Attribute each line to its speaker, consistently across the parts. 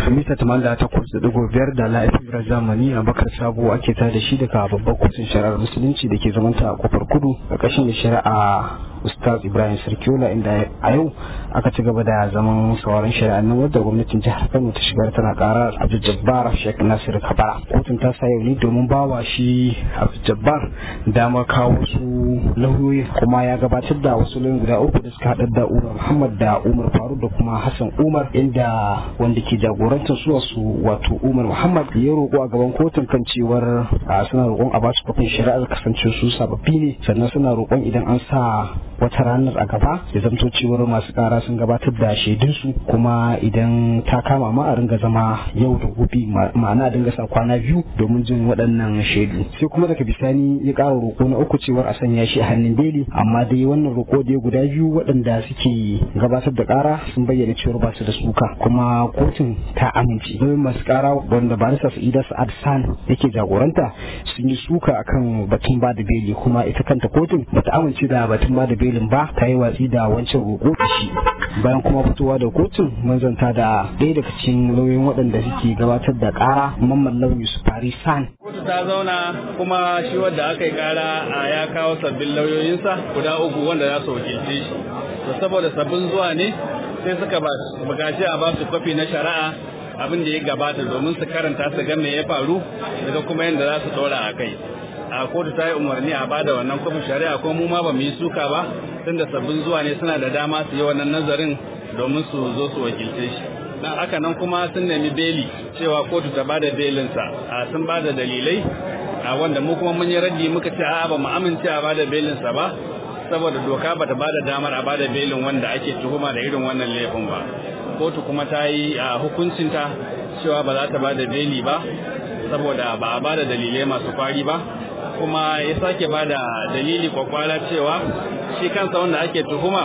Speaker 1: mita tamanda takwas da digo biyar da la'ifin zamani a bakar sabo ake ta da shi daga babbar kotun shari'ar musulunci da ke zamanta a kofar kudu ƙarƙashin da shari'a ustaz ibrahim sarkiola inda a yau aka ci gaba da zaman sauran shari'ar nan wadda gwamnatin jihar kano ta shigar tana ƙara abdul jabbar sheikh nasir kabara kotun ta sa yau ne domin bawa shi abdul jabbar damar kawo su lauyoyi kuma ya gabatar da wasu lauyoyi guda uku da suka haɗar da umar muhammad da umar faruk da kuma hassan umar inda wanda ke jagorantar su wasu wato umar muhammad ya roƙo a gaban kotun kan cewar suna roƙon a basu kofin shari'ar kasance su sababbi ne sannan suna roƙon idan an sa wata ranar a gaba ya zamto cewar masu ƙara sun gabatar da shaidunsu kuma idan ta kama ma a ringa zama yau da gobe ma'ana a dinga sa kwana biyu domin jin waɗannan shaidu sai kuma daga bisani ya ƙara roƙo na uku cewar a sanya shi a hannun beli amma dai wannan roƙo da guda biyu waɗanda suke gabatar da ƙara sun bayyana cewar ba su da suka kuma kotun ta amince domin masu ƙara wanda barista sa'ida sa'ad san yake jagoranta sun yi suka akan batun ba da beli kuma ita kanta kotun bata amince da batun ba da belin ba ta yi watsi da wancan roƙo da shi bayan kuma fitowa da kotun mun zanta da ɗaya daga cikin lauyoyin waɗanda suke gabatar da ƙara mamman lauyi su fari san
Speaker 2: kotu ta zauna kuma shi wanda aka yi ƙara ya kawo sabbin lauyoyinsa guda uku wanda za su wakilce shi to saboda sabbin zuwa ne sai suka bukaci a ba su kwafi na shari'a abin da ya gabata domin su karanta su ga me ya faru daga kuma yadda za su ɗora a kai a kotu ta yi umarni a bada wannan kwafin shari'a ko mu ma ba mu yi suka ba tunda sabbin zuwa ne suna da dama su yi wannan nazarin domin su zo su wakilce shi dan haka nan kuma sun nemi beli cewa kotu ta bada belinsa a sun bada dalilai a wanda mu kuma mun yi raddi muka ce a'a ba mu amince a bada belinsa ba saboda doka bata bada damar a bada belin wanda ake tuhuma da irin wannan laifin ba kotu kuma ta yi a hukuncinta cewa ba za ta bada beli ba saboda ba a bada dalilai masu kwari ba kuma ya sake bada dalili kwakwala cewa shi kansa wanda ake tuhuma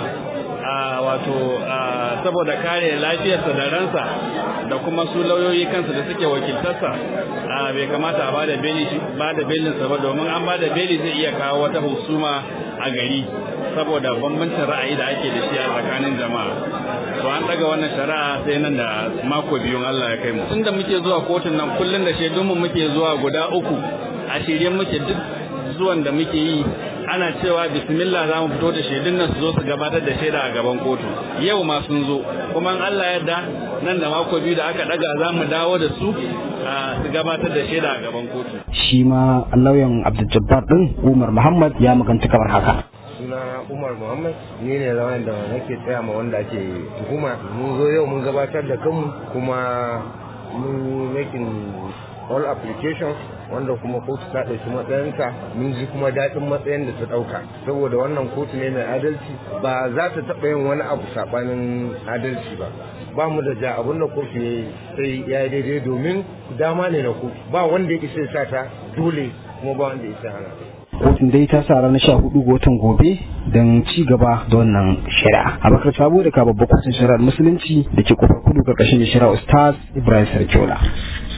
Speaker 2: a wato saboda kare lafiyarsa da ransa da kuma su lauyoyi kansu da suke wakiltarsa bai kamata a bada beli bada belinsa ba domin an bada beli zai iya kawo wata husuma a gari saboda bambancin ra'ayi da ake da shi a tsakanin jama'a to an daga wannan shari'a sai nan da mako biyun Allah ya kai mu tunda muke zuwa kotun nan kullun da shaidunmu muke zuwa guda uku a shirye muke duk zuwan da muke yi ana cewa bismillah za mu fito da shaidun nan su zo su gabatar da shaida a gaban kotu yau ma sun zo kuma in Allah yarda nan da mako biyu da aka daga za mu dawo da su su gabatar da shaida a gaban kotu
Speaker 1: shi ma lauyan Abdul Jabbar din Umar Muhammad ya maganta kamar haka
Speaker 3: sunana Umar Muhammad ni ne lauyan da nake tsaya ma wanda ake tuhuma mun zo yau mun gabatar da kanmu kuma mun making all applications wanda kuma kotu ta ɗauki matsayinta mun ji kuma daɗin matsayin da ta ɗauka saboda wannan kotu ne mai adalci ba za ta taɓa yin wani abu saɓanin adalci ba ba mu da ja abin da kotu ya yi sai ya yi daidai domin dama ne na kotu ba wanda ya isa sa ta dole kuma ba wanda ya isa hana
Speaker 1: kotun dai ta sa ranar sha hudu ga watan gobe don ci gaba da wannan shari'a abakar sabo da ka babbar kotun shari'ar musulunci da ke kofar kudu karkashin shari'a ustaz ibrahim sarkiola